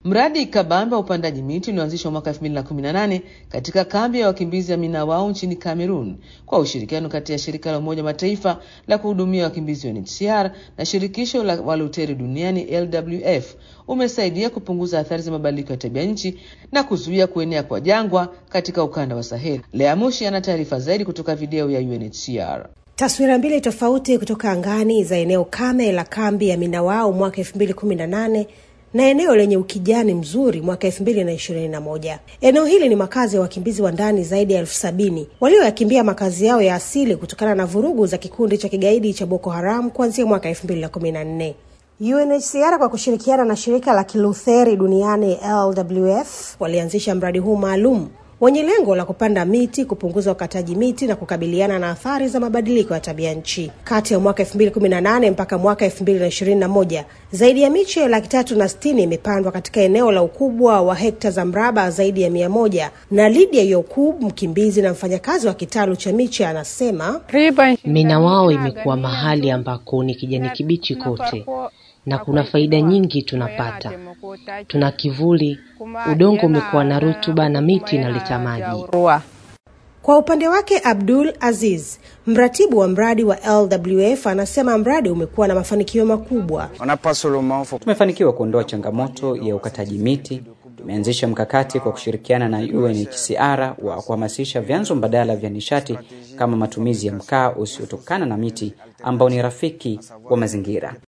Mradi kabambe wa upandaji miti ulioanzishwa mwaka 2018 katika kambi ya wakimbizi ya Minawao nchini Cameroon kwa ushirikiano kati ya shirika la Umoja Mataifa la kuhudumia wakimbizi UNHCR na shirikisho la waluteri duniani LWF umesaidia kupunguza athari za mabadiliko ya tabia nchi na kuzuia kuenea kwa jangwa katika ukanda wa Sahel. Lea Mushi ana taarifa zaidi kutoka video ya UNHCR. Taswira mbili tofauti kutoka angani za eneo kame la kambi ya Minawao mwaka 2018 na eneo lenye ukijani mzuri mwaka 2021. Eneo hili ni makazi ya wakimbizi wa ndani zaidi ya elfu sabini walioyakimbia makazi yao ya asili kutokana na vurugu za kikundi cha kigaidi cha Boko Haram kuanzia mwaka 2014. UNHCR kwa kushirikiana na shirika la Kilutheri duniani LWF walianzisha mradi huu maalum wenye lengo la kupanda miti, kupunguza ukataji miti na kukabiliana na athari za mabadiliko ya tabia nchi. Kati ya mwaka 2018 mpaka mwaka 2021 zaidi ya miche laki tatu na sitini imepandwa katika eneo la ukubwa wa hekta za mraba zaidi ya mia moja. Na Lydia Yokub, mkimbizi na mfanyakazi wa kitalu cha miche, anasema Minawao imekuwa mahali ambako ni kijani kibichi kote na kuna faida nyingi tunapata. Tuna kivuli, udongo umekuwa na rutuba na miti inaleta maji. Kwa upande wake Abdul Aziz, mratibu wa mradi wa LWF, anasema mradi umekuwa na mafanikio makubwa. Tumefanikiwa kuondoa changamoto ya ukataji miti. Tumeanzisha mkakati kwa kushirikiana na UNHCR wa kuhamasisha vyanzo mbadala vya nishati kama matumizi ya mkaa usiotokana na miti ambao ni rafiki wa mazingira.